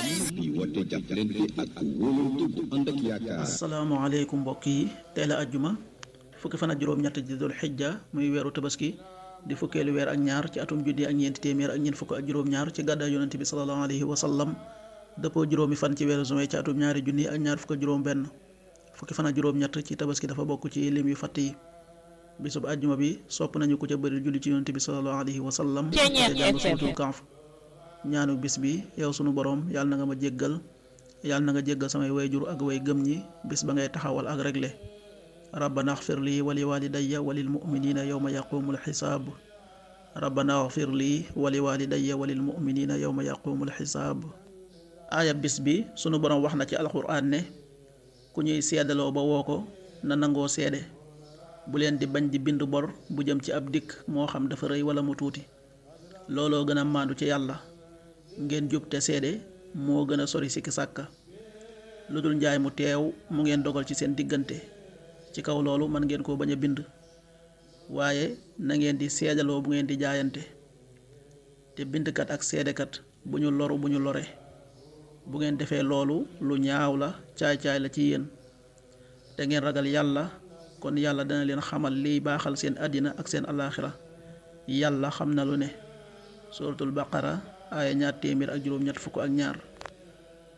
di woote jàppalante ak wóolante bu ànd ak yaakaar. asalaamaaleykum mbokk yi tey la ajjuma fukki fan ak juróom-ñett di dul xijja muy weeru tabaski di fukkeelu weer ak ñaar ci atum junni ak ñeenti téeméer ak ñeent fukk ak juróom-ñaar ci gàddaay yonente bi sallallahu alayhi wa sallam dëppoo juróomi fan ci weeru juin ci atum ñaari junni ak ñaar fukk ak juróom-benn fukki fan ak juróom-ñett ci tabaski dafa bokk ci lim yu fatt yi bisub ajjuma bi sopp nañu ku ca bëri julli ci yonente bi sallallahu alayhi wa sallam te jàng suutul kanf ñaanu bis bi yow sunu borom yàlla na nga ma jéggal yàlla na nga jéggal samay wayjur ak way gëm ñi bis ba ngay taxawal ak regle rabbana axfir lii wali walidayya walil muminina yowma yaqumul xisaab rabbana axfir lii wali walidayya walil muminina yowma yaqumul xisaab aaya bis bi sunu borom wax na ci alxuraan ne ku ñuy seedaloo ba woo ko na nangoo seede bu leen di bañ di bind bor bu jëm ci ab dikk moo xam dafa rëy wala mu tuuti looloo gën a maandu ci yàlla ngeen jub te seede moo gën a sori sikki sàkka lu dul njaay mu teew mu ngeen dogal ci seen diggante ci kaw loolu mën ngeen koo bañ a bind waaye na ngeen di seedaloo bu ngeen di jaayante te bindkat ak seedekat bu ñu loru bu ñu lore bu ngeen defee loolu lu ñaaw la caay-caay la ci yéen te ngeen ragal yàlla kon yàlla dana leen xamal liy baaxal seen àddina ak seen alaaxira yàlla xam na lu ne suratul baqara aaya ñaar téeméer ak juróom ñett fukk ak ñaar